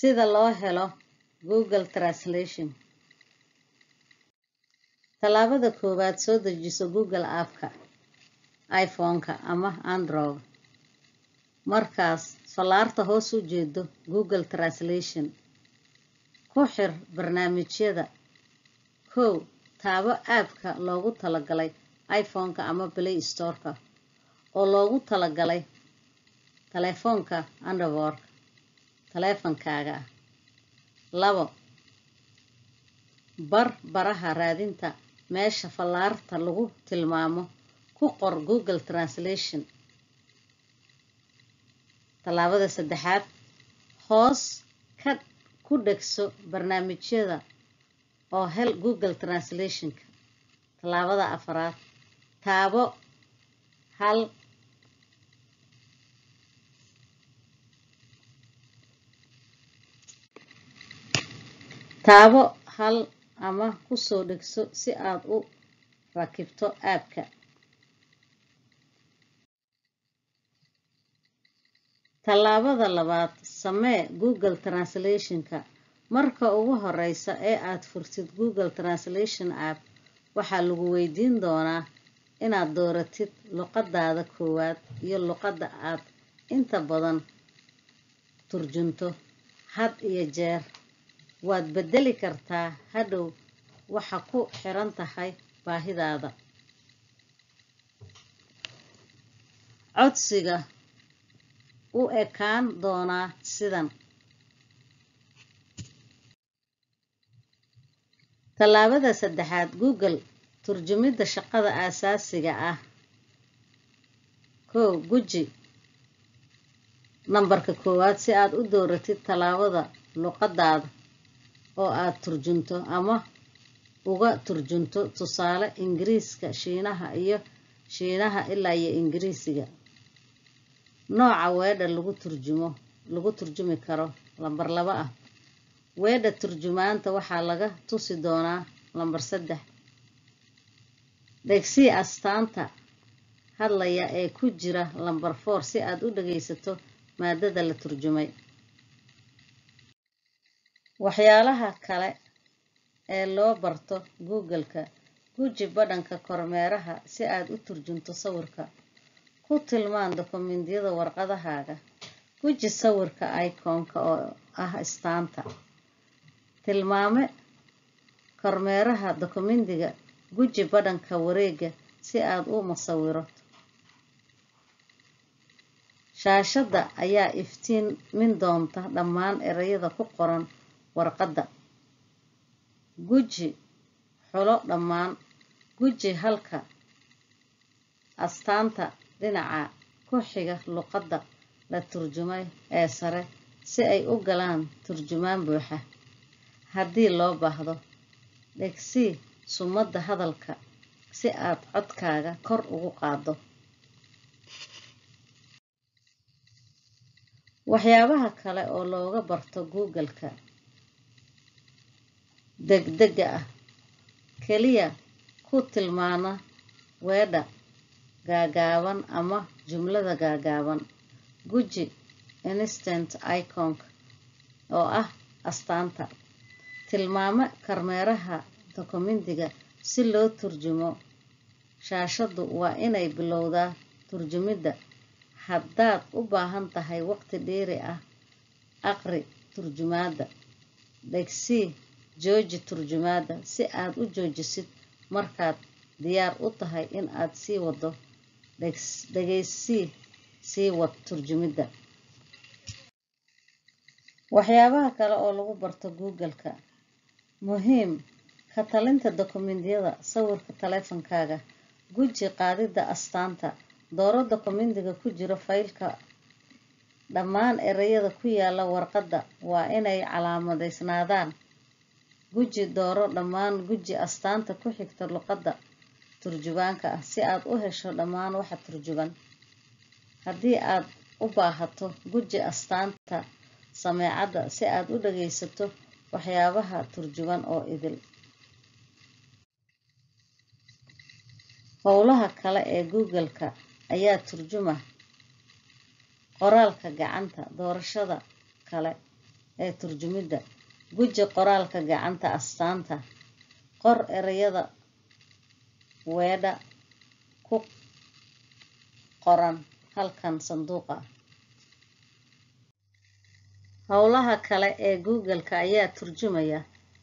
sida loo helo google translation tallaabada koowaad soo dejiso google appka iphone-ka ama android markaas fallaarta hoos u jeedo google translation ku xir barnaamijyada kow taabo aabka loogu talagalay iphone-ka ama play storeka oo loogu talagalay taleefoonka android taleefankaaga ah labo bar baraha raadinta meesha fallaarta lagu tilmaamo ku qor google translation tallaabada saddexaad hoos ka ku dhegso barnaamijyada oo hel google translationka tallaabada afaraad taabo hal taabo hal ama kusoo dhegso si aad u rakibto aabka tallaabada labaad samee google translationka marka ugu horeysa ee aad furtid google translation app waxaa lagu weydiin doonaa inaad dooratid luqadaada koowaad iyo luqadda aad inta badan turjunto had iyo jeer waad bedeli kartaa hadhow waxa ku xiran tahay baahidaada codsiga u ekaan doonaa sidan tallaabada saddexaad google turjumidda shaqada aasaasiga ah kow guji nambarka koowaad si aad u dooratid tallaabada luqadaada oo aad turjunto ama uga turjunto tusaale ingiriiska shiinaha iyo shiinaha ilaa iyo ingiriisiga nooca weedha lagu turjumo lagu turjumi karo lambar laba ah weedha turjumaanta waxaa laga tusi doonaa lambar saddex dhegsii astaanta hadlaya ee ku jira lambar four si aad u dhageysato maadada la turjumay waxyaalaha kale ee loo barto google-ka guji badhanka kormeeraha si aad u turjunto sawirka ku tilmaan dokumentiyada warqadahaaga guji sawirka iconka oo ah istaanta tilmaame kormeeraha dokumentiga guji badhanka wareega si aad u masawiro shaashadda ayaa iftiimin doonta dhammaan ereyada ku qoran warqadda guji xulo dhammaan guji halka astaanta dhinaca ku xiga luqadda la turjumay ee sare si ay u galaan turjumaan buuxa haddii loo baahdo dhegsii sumadda hadalka si aad codkaaga kor ugu qaaddo waxyaabaha kale oo looga barto google-ka degdega ah keliya ku tilmaana weedha gaagaaban ama jumlada gaagaaban guji instant iconka oo ah astaanta tilmaame kormeeraha dokumentiga si loo turjumo shaashaddu waa inay bilowdaa turjumidda haddaad u baahan tahay waqti dheeri ah aqri turjumaadda dhegsii jooji turjumaadda si aad u joojisid markaad diyaar u tahay in aad sii wado dhegeysii sii wad turjumidda waxyaabaha kale oo lagu barto google-ka muhiim ka talinta dokumentiyada sawirka taleefankaaga guji qaadidda astaanta dooro dokumentiga ku jiro faylka dhammaan ereyada ku yaala warqadda waa inay calaamadeysnaadaan guji dooro dhammaan guji astaanta ku xigta luqadda turjubaanka ah si aad u hesho dhammaan waxa turjuban haddii aad u baahato guji astaanta sameecadda si aad u dhageysato waxyaabaha turjuban oo idil howlaha kale ee google-ka ayaa turjuma qoraalka gacanta doorashada kale ee turjumidda guji qoraalka gacanta astaanta qor ereyada weedha ku qoran halkan sanduuqa howlaha kale ee google-ka ayaa turjumaya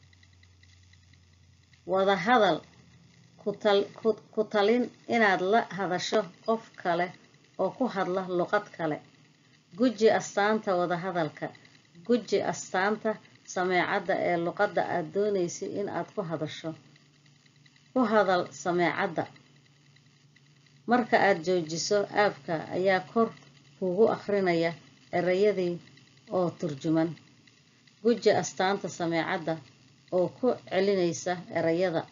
wada hadal ku talin inaad la hadasho qof kale oo ku hadla luqad kale guji astaanta wada hadalka guji astaanta sameecadda ee luqadda aad doonaysid in aad ku hadasho ku hadal sameecadda marka aad joojiso aabka ayaa kor kuugu akhrinaya ereyadii oo turjuman guji astaanta sameecadda oo ku celinaysa ereyada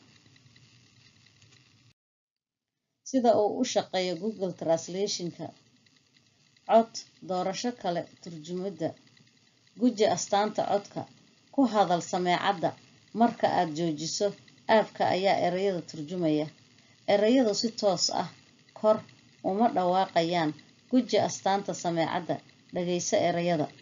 sida uu u shaqeeyo google translationka cod doorasho kale turjumidda guji astaanta codka ku hadal sameecadda marka aad joojiso aabka ayaa ereyada turjumaya ereyadu si toos ah kor uma dhawaaqayaan guji astaanta sameecadda dhagayso ereyada